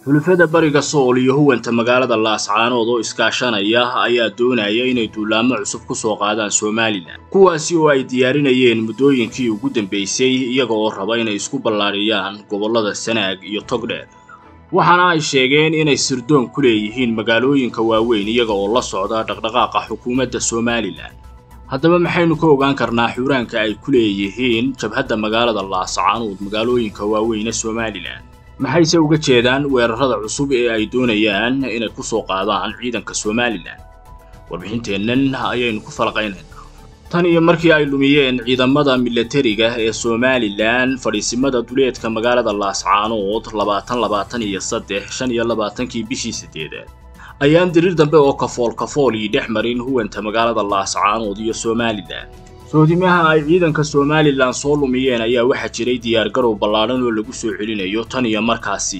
xulafada bariga sool iyo huwanta magaalada laascaanood oo iskaashanaya ayaa doonaya inay duulaamo cusub ku soo qaadaan somalilan kuwaasi oo ay diyaarinayeen muddooyinkii ugu dambaysay iyaga oo raba inay isku ballaadhiyaan gobollada sanaag iyo togdheer waxaana ay sheegeen inay sirdoon ku leeyihiin magaalooyinka waaweyn iyaga oo la socda dhaqdhaqaaqa xukuumadda somalilan haddaba maxaynu ka ogaan karnaa xuuraanka ay ku leeyihiin jabhadda magaalada laascaanood magaalooyinka waaweyne somalilan maxayse uga jeedaan weerarada cusub ee ay doonayaan inay ku soo qaadaan ciidanka somalilan warbixinteennan ayaynu ku falaqaynaynaa tan iyo markii ay lumiyeen ciidamada milatariga ee somalilan fadhiisimada duleedka magaalada laascaanood labaatan labaatan iyo saddex shan iyo labaatankii bishii siddeedaad ayaan dirir dambe oo kafool kafool ii dhex marin huwanta magaalada laascaanood iyo somalilan soodimaha ay ciidanka somalilan soo lumiyeen ayaa waxaa jiray diyaargarow ballaadhan oo lagu soo celinayo tan iyo markaasi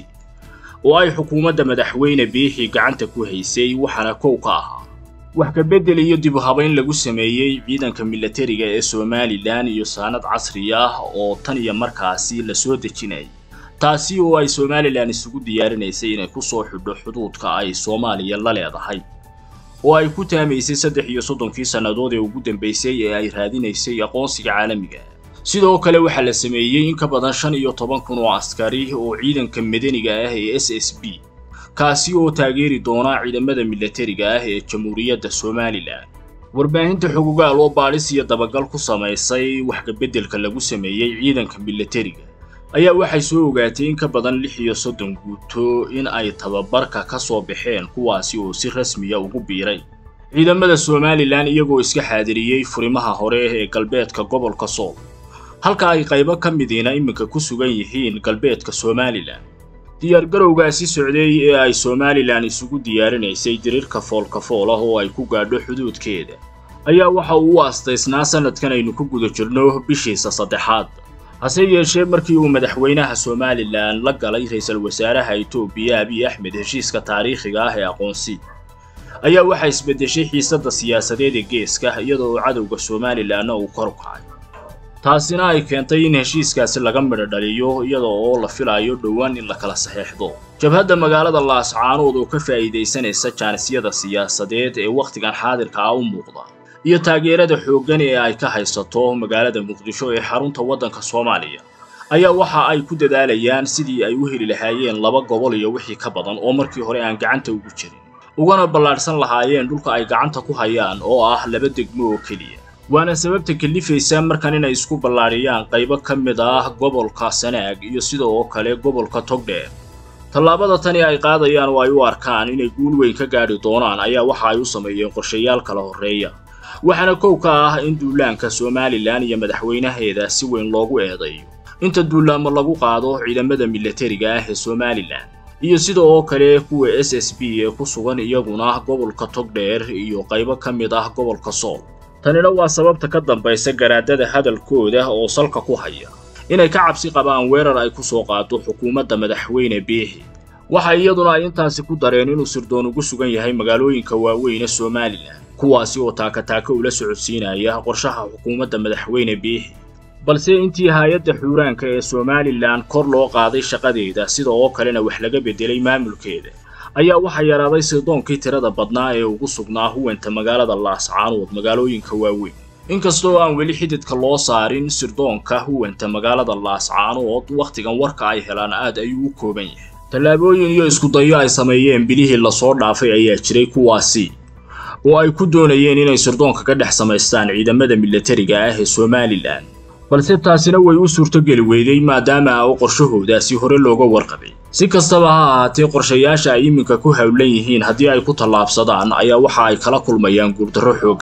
oo ay xukuumadda madaxweyne biixii gacanta ku haysay waxaana kow ka ahaa wax ka beddel iyo dib u habayn lagu sameeyey ciidanka milatariga ee somalilan iyo saanad casri ah oo tan iyo markaasi la soo dejinayay taasi oo ay somalilan isugu diyaarinaysay inay ku soo xidho xuduudka ay soomaaliya la leedahay oo ay ku taamaysay saddex iyo soddonkii sannadood ee ugu dambaysay ee ay raadinaysay aqoonsiga caalamiga sidoo kale waxaa la sameeyey in ka badan shan iyo toban kun oo askari oo ciidanka madaniga ah ee s s b kaasi oo taageeri doona ciidamada milatariga ah ee jamhuuriyadda somalilan warbaahinta xogogaal oo baadhis iyo dabagal ku samaysay wax kabeddelka lagu sameeyey ciidanka milatariga ayaa waxay soo ogaatay in ka badan lix iyo soddon guuto in ay tababarka ka soo baxeen kuwaasi oo si rasmiya ugu biiray ciidamada somalilan iyagoo iska xaadiriyey furimaha hore ee galbeedka gobolka sool halka ay qaybo ka midiina iminka ku sugan yihiin galbeedka somalilan diyaargarowgaasi socday ee ay somalilan isugu diyaarinaysay dirirka foolkafool ah oo ay ku gaadho xuduudkeeda ayaa waxa uu u astaysnaa sannadkan aynu ku guda jirno bishiisa saddexaad hase yeeshee markii uu madaxweynaha somalilan la galay ra-iisul wasaaraha etoobiya abiy axmed heshiiska taariikhiga ah ee aqoonsi ayaa waxaa isbeddeshay xiisadda siyaasadeed ee geeska iyadoo uu cadowga somalilanna uu kor u kacay taasina ay keentay in heshiiskaasi laga midho dhaliyo iyada oo la filayo dhowaan in la kala saxeexdo jabhadda magaalada laascaanood oo ka faa'iidaysanaysa jaanisyada siyaasadeed ee wakhtigan xaadirka ah u muuqda iyo taageerada xooggan ee ay ka haysato magaalada muqdisho ee xarunta waddanka soomaaliya ayaa waxa ay ku dadaalayaan sidii ay u heli lahaayeen laba gobol iyo wixii ka badan oo markii hore aan gacanta ugu jirin ugana ballaadhsan lahaayeen dhulka ay gacanta ku hayaan oo ah laba degmo oo keliya waana sababta kalifaysa markan inay isku ballaadhiyaan qaybo ka mid ah gobolka sanaag iyo sidoo kale gobolka togdheer tallaabada tani ay qaadayaan oo ay u arkaan inay guul weyn ka gaadhi doonaan ayaa waxa ay u sameeyeen qorshayaal kala horreeya waxaana kow ka ah in duulaanka somalilan iyo madaxweynaheeda si weyn loogu eedayo inta duulaamo lagu qaado ciidamada milatariga ah ee somalilan iyo sida oo kale kuwa s s b ee ku sugan iyaguna gobolka togdheer iyo qaybo ka mid ah gobolka sool tanina waa sababta ka dambaysa garaadada hadalkooda oo salka ku haya inay ka cabsi qabaan weerar ay ku soo qaado xukuumadda madaxweyne biixi waxa iyaduna ay intaasi ku dareen inuu sirdoon ugu sugan yahay magaalooyinka waaweyne somalilan kuwaasi oo taakataaka ula socodsiinaya qorshaha xukuumadda madaxweyne biixi balse intii hay-adda xuuraanka ee somalilan kor loo qaaday shaqadeeda sida oo kalena wax laga beddelay maamulkeeda ayaa waxaa yaraaday sirdoonkii tirada badnaa ee ugu sugnaa huwanta magaalada laascaanood magaalooyinka waaweyn inkastoo aan weli xididka loo saarin sirdoonka huwanta magaalada laascaanood wakhtigan warka ay helaan aad ayuu u kooban yahay tallaabooyin iyo iskudayo ay sameeyeen bilihii lasoo dhaafay ayaa jiray kuwaasi oo ay ku doonayeen inay sirdoonka ka dhex samaystaan ciidamada milatariga ah ee somalilan balse taasina way u suurtogeli weyday maadaama oo qorshahoodaasi hore looga warqabay si kastaba ha ahaatee qorshayaasha ay iminka ku howlan yihiin haddii ay ku tallaabsadaan ayaa waxa ay kala kulmayaan guurdarro xoog